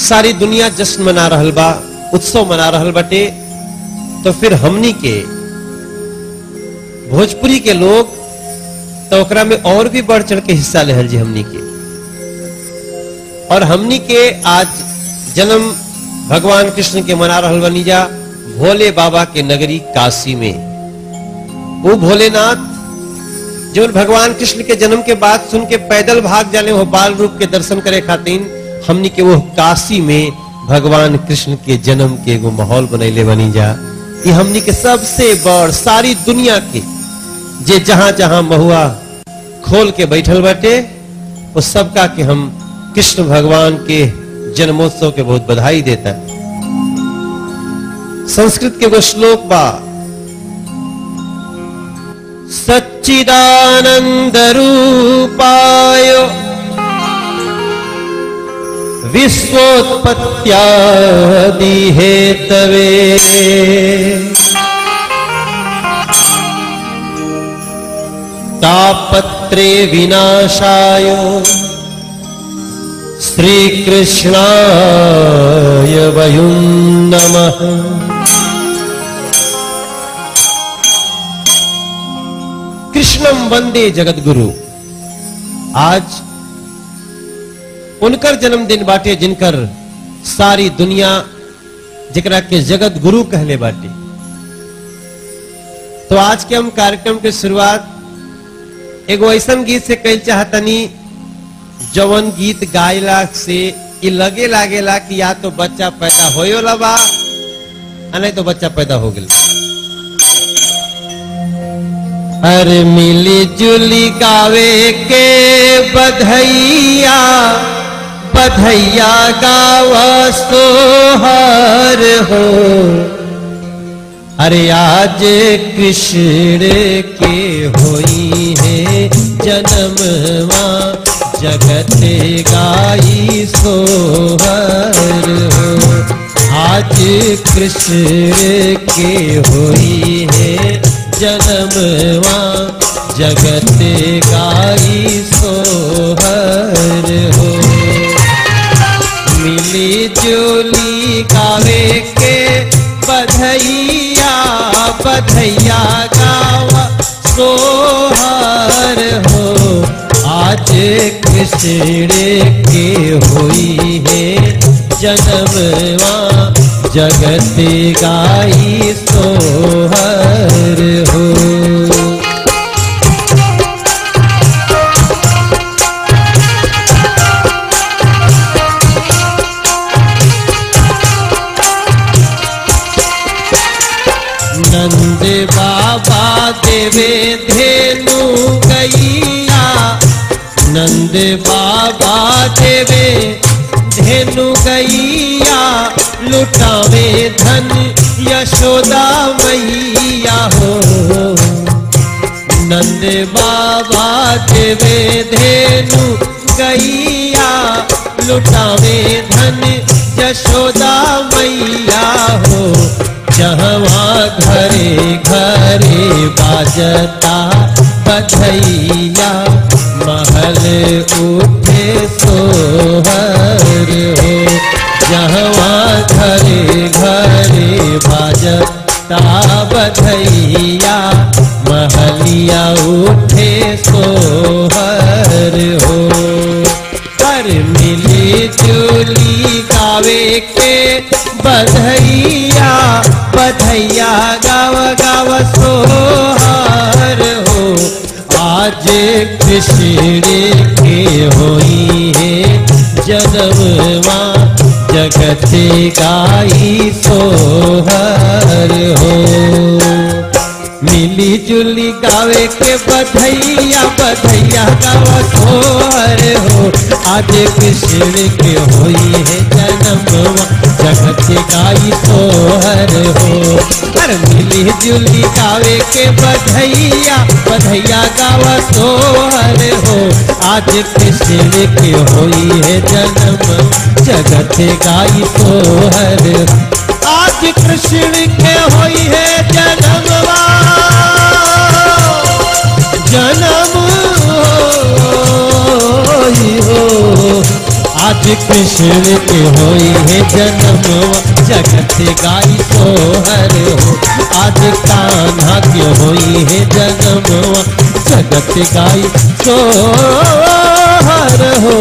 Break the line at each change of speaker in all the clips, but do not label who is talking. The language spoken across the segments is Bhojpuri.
सारी दुनिया जश्न मना रहल बा उत्सव मना रहल बाटे तो फिर हमनी के भोजपुरी के लोग तो ओकरा में और भी बढ़ चढ़ के हिस्सा लेहल जी हमनी के और हमनी के आज जन्म भगवान कृष्ण के मना रहल बनी जा भोले बाबा के नगरी काशी में वो भोलेनाथ जो भगवान कृष्ण के जन्म के बाद सुन के पैदल भाग जाने वो बाल रूप के दर्शन करे खातिर हमनी के वो काशी में भगवान कृष्ण के जन्म के एगो माहौल बनैले बनी जा ये हमनी के सबसे बड़ सारी दुनिया के जे जहां जहां महुआ खोल के बैठल बाटे वो सबका के हम कृष्ण भगवान के जन्मोत्सव के बहुत बधाई देता संस्कृत के एगो श्लोक बा सच्चिदानंद रूपाय विश्वोत्पत्त्यादि हेतवे तापत्रे विनाशाय श्रीकृष्णाय वयुं नमः कृष्णम वंदे जगत गुरु आज उनकर जन्मदिन बाटे जिनकर सारी दुनिया जकरा के जगत गुरु कहले बाटे तो आज के हम कार्यक्रम के शुरुआत एगो ऐसा गीत से कल चाहतनी जवन गीत गायला से ई लगे लागेला कि या तो बच्चा पैदा होयोला बा आ नहीं तो बच्चा पैदा हो गया अरे मिली जुली गावे के बधैया बधैया गावा सोहर हो अरे आज कृष्ण के होई है जन्मवा जगत गाई सोहर हो आज कृष्ण के होई है जन्मवा जगत गाई सोहर हो मिली जुली गावे के बधैया बधैया गावा सोहर हो आज कृष्ण के होई है जन्मवा जगत गाई सोहर हो नंद बाबा देवे धेनु गैया नंद बाबा देवे धेनु गैया लुटावे धन यशोदा मैया हो नंद बाबा देवे धेनु गैया लुटावे धन यशोदा मैया हो जहवा घरे घरे बाजता बधैया महल उठे सोहर हो जहवा घरे घरे बाजता बधैया महलिया उठे सोहर हो पर मिली जुली गावे के बधैया बधैया गाव गाव सोहर हो आज कृष्ण के होई है जन्मवा जगत गाई सोहर हो मिली जुली गावे के बधैया बधैया गावा सोहर हो आज कृष्ण के होई है जन्मवा जगत गाई सोहर हो हर मिली जुली गावे के बधैया बधैया गावा सोहर हो आज कृष्ण के होई है जन्म जगत गाई सोहर आज कृष्ण के होई है जन्मवा जन्म होई हो
आज कृष्ण के होई है जन्मवा जगत गाई सोहर हो आज कान्हा के होई है जन्मवा जगत गाई सोहर हो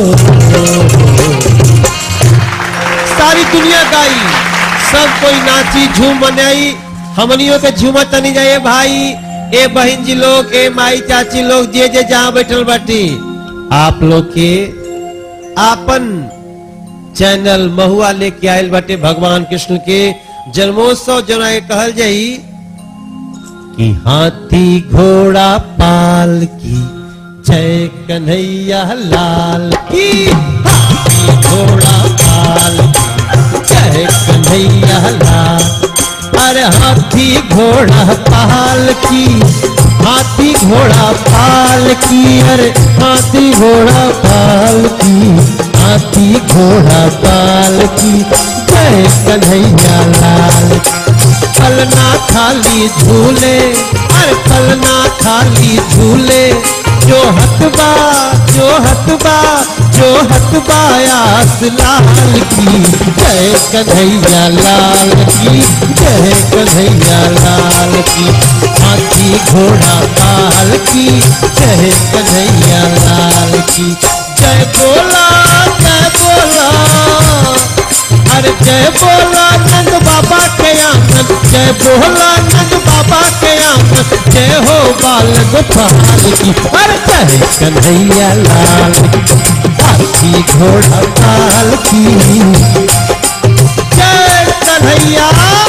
सारी दुनिया गाई सब कोई नाची झूम मनाई हमनियों के झूम तनी जाए भाई ए बहन जी लोग ए माई चाची लोग जे जे जहाँ बैठल बाटी आप लोग के आपन चैनल महुआ लेके आयल बाटे भगवान कृष्ण के जन्मोत्सव जना के कहल जाई
कि हाथी घोड़ा पाल की जय कन्हैया लाल की हाथी घोड़ा पाल की जय कन्हैया लाल अरे हाथी घोड़ा पाल की हाथी घोड़ा पाल की अरे हाथी घोड़ा पाल की हाथी घोड़ा पाल की जय कन्हैया लाल पलना खाली झूले अरे पलना खाली झूले जो हतबा जो हतबा जो हतबा आस लाल की जय कन्हैया लाल की जय कन्हैया लाल की हाथी घोड़ा पाल की जय कन्हैया लाल की जय बोला जय बोला अरे जय बोला नंद बाबा के आंगन जय बोला नंद बाबा के आंगन जय हो बाल गोपाल की अरे जय कन्हैया लाल की हाथी घोड़ा पाल की
जय कन्हैया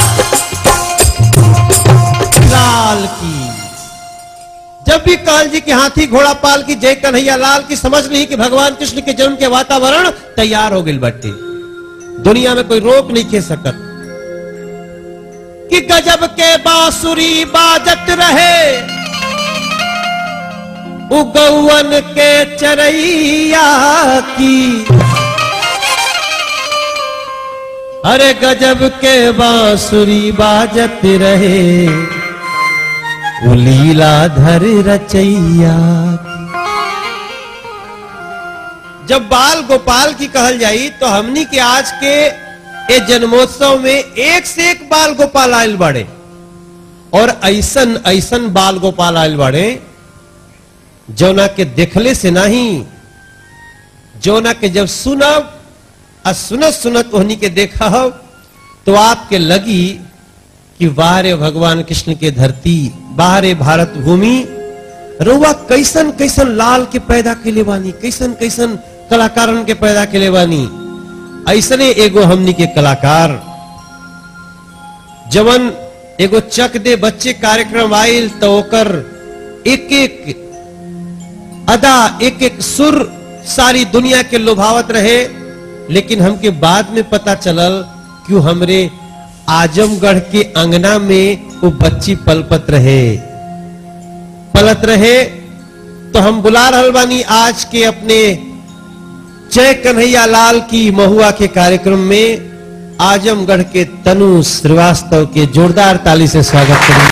लाल की जब भी काल जी के हाथी घोड़ा पाल की जय कन्हैया लाल की समझ ली कि भगवान कृष्ण के जन्म के वातावरण तैयार हो गई बट्टे दुनिया में कोई रोक नहीं खे सकत कि गजब के बांसुरी बाजत रहे उगौवन के चरैया की अरे गजब के बांसुरी बाजत रहे
वो लीलाधर रचैया
जब बाल गोपाल की कहल जाई तो हमनी के आज के ये जन्मोत्सव में एक से एक बाल गोपाल आयल बाड़े और ऐसन ऐसन बाल गोपाल आयल बाड़े जौना के देखले से नहीं जौना के जब सुनब आ सुनत सुनत ओहनी के देखा तो आपके लगी कि बाहरे भगवान कृष्ण के धरती बाहरे भारत भूमि रुआ कैसन कैसन लाल के पैदा के ले बानी कैसन कैसन कलाकारन के पैदा के ले बानी ऐसने एगो हमनी के कलाकार जवन एगो चक दे बच्चे कार्यक्रम आयल तो ओकर एक एक अदा एक एक सुर सारी दुनिया के लोभावत रहे लेकिन हमके बाद में पता चलल कि हमरे आजमगढ़ के अंगना में वो बच्ची पलपत रहे पलत रहे तो हम बुला रहल बानी आज के अपने जय कन्हैया लाल की महुआ के कार्यक्रम में आजमगढ़ के तनु श्रीवास्तव के जोरदार ताली से स्वागत करें